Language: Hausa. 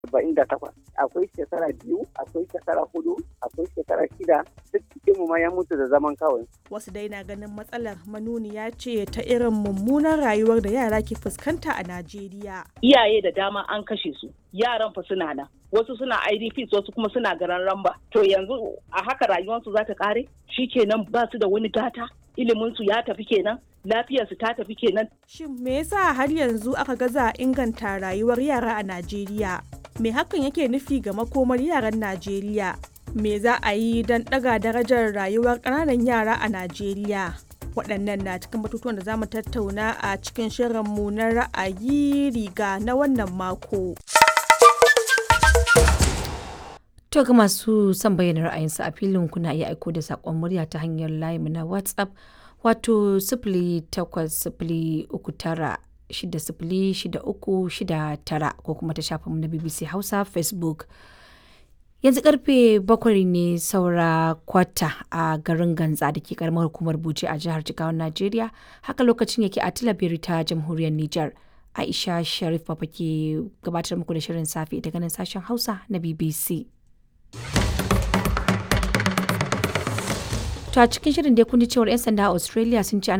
arba'in da takwas akwai shekara biyu akwai shekara hudu akwai shekara shida duk cikin mu ma ya mutu da zaman kawai wasu dai na ganin matsalar manuniya ce ta irin mummunan rayuwar da yara ke fuskanta a najeriya iyaye da dama an kashe su yaran fa suna nan wasu suna idps wasu kuma suna garan ramba to yanzu a haka rayuwarsu za ta kare kenan ba su da wani gata iliminsu ya tafi kenan lafiyarsu ta tafi kenan shin me yasa har yanzu aka gaza inganta rayuwar yara a najeriya me hakan yake nufi ga makomar yaran najeriya me za a yi don ɗaga darajar rayuwar ƙananan yara a najeriya waɗannan na cikin batutuwan da za mu tattauna a cikin shirinmu na ra'ayi riga na wannan mako. To ga masu son bayyana ra'ayinsu a filin kuna iya aiko da saƙon murya ta hanyar layi na WhatsApp wato sifili takwas sifili uku tara shida sifili shida uku shida tara ko kuma ta shafinmu na BBC Hausa Facebook. Yanzu karfe bakwai ne saura kwata a garin Ganza da ke karamar hukumar Bauchi a jihar Jigawan Najeriya haka lokacin yake a Tilabiri ta jamhuriyar Nijar. Aisha Sharif Papa ke gabatar muku da shirin safe daga nan sashen Hausa na BBC. To a cikin shirin dai kun ji cewar 'yan sanda a Australia sun ce ana